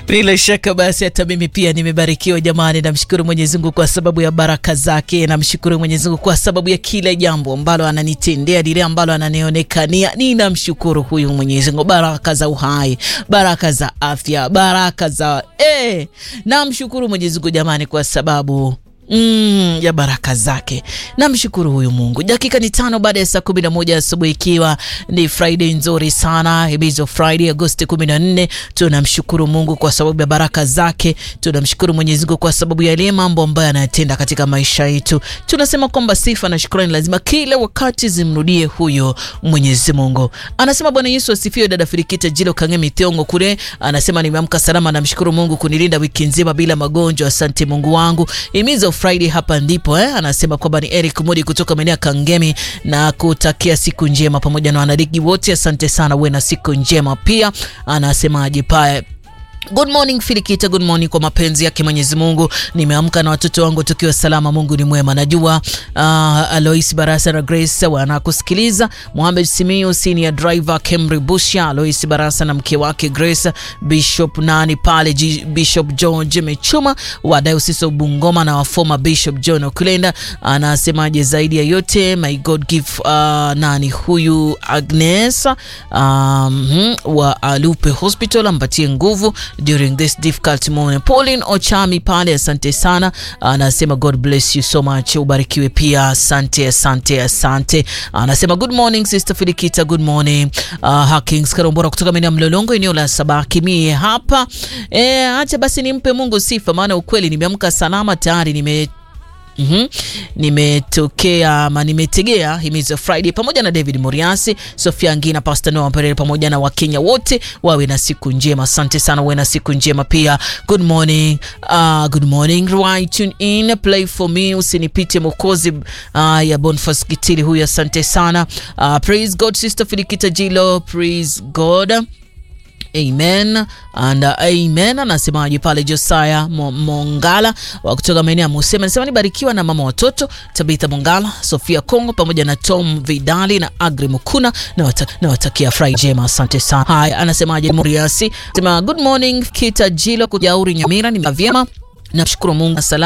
Bila shaka basi hata mimi pia nimebarikiwa jamani. Namshukuru Mwenyezi Mungu kwa sababu ya baraka zake, namshukuru Mwenyezi Mungu kwa sababu ya kila jambo ambalo ananitendea, lile ambalo ananionekania. Ninamshukuru huyu Mwenyezi Mungu, baraka za uhai, baraka za afya, baraka za eh, namshukuru Mwenyezi Mungu jamani, kwa sababu Mm, ya baraka zake. Namshukuru huyu Mungu. Dakika ni tano baada ya saa kumi na moja asubuhi ikiwa ni Friday nzuri sana, Hibizo Friday Agosti 14. Tunamshukuru Mungu kwa sababu ya baraka zake. Tunamshukuru Mwenyezi Mungu kwa sababu ya yale mambo ambayo anayatenda katika maisha yetu. Tunasema kwamba sifa na shukrani lazima kila wakati zimrudie huyo Mwenyezi Mungu. Anasema Bwana Yesu asifiwe. Dada Firikita Jilo Kangemi Tiongo kule anasema nimeamka salama, namshukuru Mungu kunilinda wiki nzima bila magonjwa. Asante Mungu wangu. Himizo Friday hapa ndipo eh? Anasema kwamba ni Eric Modi kutoka maeneo ya Kangemi na kutakia siku njema pamoja na wanaligi wote. Asante sana, uwe na siku njema pia. Anasemaje pale Good morning Filikita, good morning. Kwa mapenzi yake Mwenyezi Mungu nimeamka na watoto wangu tukiwa salama. Mungu ni mwema. Najua uh, Alois Barasa na Grace wanakusikiliza. Mohamed Simiyu senior driver Kemri Busha, Alois Barasa na mke wake Grace, Bishop nani pale G, Bishop George Mechuma wa Diocese of Bungoma na former Bishop John Okulenda. Anasemaje zaidi ya yote, my God give uh, nani huyu Agnes um, wa Alupe Hospital ampatie nguvu during this difficult moment. Pauline Ochami pale, asante sana, anasema God bless you so much, ubarikiwe pia, asante asante asante. Anasema good morning sister Filikita, good morning. Uh, Hakings Karombora kutoka maeneo ya Mlolongo, eneo la Sabaki. Mie hapa e, acha basi nimpe Mungu sifa, maana ukweli nimeamka salama tayari nime Mm -hmm. Nimetokea ama nimetegea Himizo Friday pamoja na David Moriasi, Sofia Ngina, Pastor Noah Perere pamoja na Wakenya wote wawe na siku njema. Asante sana, wawe na siku njema pia. Good morning. Uh, good morning. Right, tune in, play for me, usinipite Mokozi uh, ya Boniface Kitili huyu, asante sana. Uh, praise God sister Filikita Jilo, praise God. Amen and uh, amen. Anasemaje pale Josiah Mongala wa kutoka maeneo ya Musema, anasema nibarikiwa na mama watoto Tabitha Mongala, Sofia Kongo pamoja na Tom Vidali na Agri Mukuna na watakia Friday njema, asante sana. Haya, anasemaje Moriasi, sema good morning Kita Jilo kujauri Nyamira, ni vyema, nashukuru Mungu salama